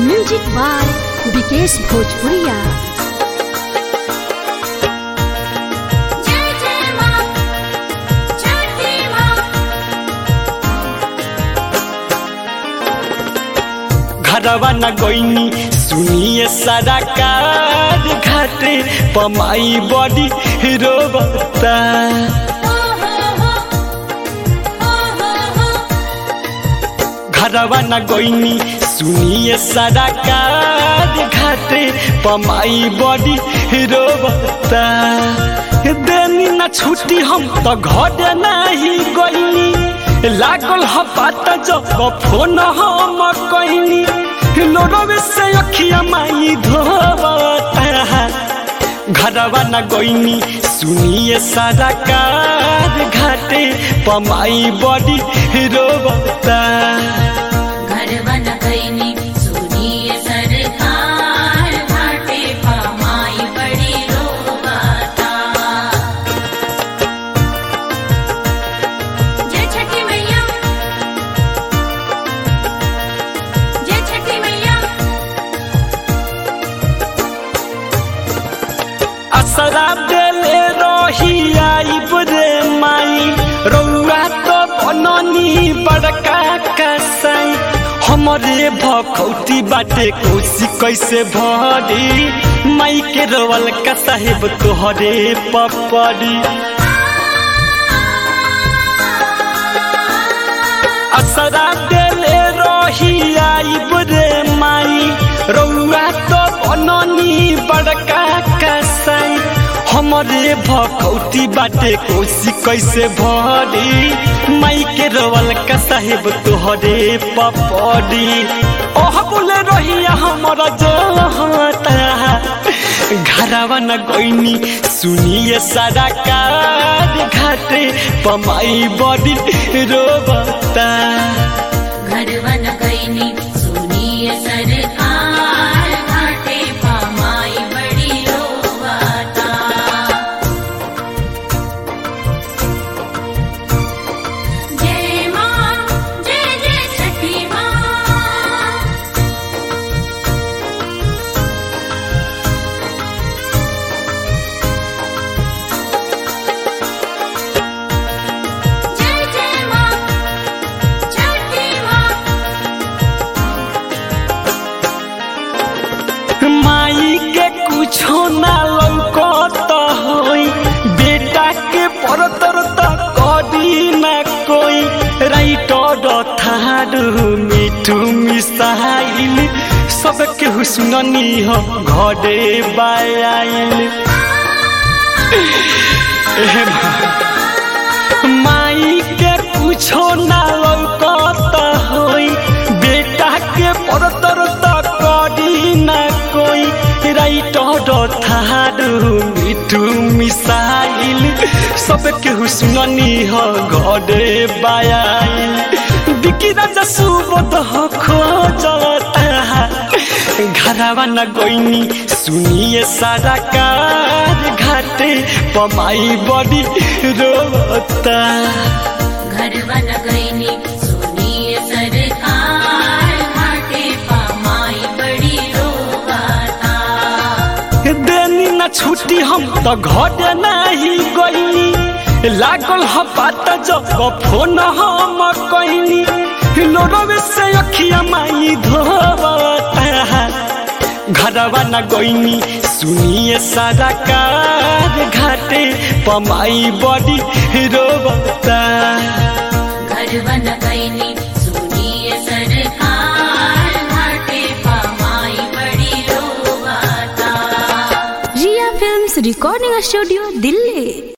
music by Vikesh भोजपुरिया जय जय मां छठी मां घरवा न गईनी सुनिए सारा कार घाटे पमाई बड़ी रोबता हो हो हो हो हो हो घरवा न गईनी सुनिए सारा कार घाटे पमाई बड़ी रोबता देनी न छुट्टी हम तो घर नहीं गईनी लागल ह बात जब फोन हम कईनी लोरवे से अखिया माई धोबता घरवा न गईनी सुनिए सारा कार घाटे पमाई बड़ी रोबता घर बन गईनी सुनिए सरकार घाटे पमाई बड़ी रोबाता जय छठी मैया जय छठी मैया असरा देले रही आइब रे माई रौआ तो बननी बड़का कसाई हमरे भखौती बाटे कोसी कैसे भरी माई के रोवल का साहेब तोहरे पपड़ी असरा देले रही आइब रे माई रौआ तो बननी बड़का कसाई हमरे भखौती बाटे कोसी कैसे भरी माई के रोवल का साहेब तोहरे पपड़ी ओह बोले रही हमरा जोहता घरवा न गईनी सुनिए सारा कार घाटे पमाई बड़ी रोबता घर बन गईनी सुनिए सरकार घाटे पमाई बड़ी रोबाता जय मां जय जय छठी मां जय जय मां छठी मां माई के कुछो ना लौकत होई बेटा के परतर तक करी ना कोई राइटर थारू मिठू मिसाइल सबके हुसननी हो घरे बायाइल एहे माई के कुछो ना लौकत होई बेटा के परतर तक करी ना कोई राइटर थारू मिठू मिसाइल सबके हुसननी हो घरे बायाइल बिकी राजा सुबोध हो खोजता घरवा न गईनी सुनिए सारा कार घाटे पमाई बड़ी रोता घर बन गईनी सुनिए सरकार घाटे पमाई बड़ी रोबाता देनी न छुट्टी हम तो घर नहीं गईनी लागल ह बात जब फोन हम कईनी लोरवे से अखिया माई धोबता घरवा न गईनी सुनिए सारा कार घाटे पमाई बड़ी रोबता घर बन गईनी सुनिए सरकार घाटे पमाई बड़ी रोबाता Riya films recording studio Delhi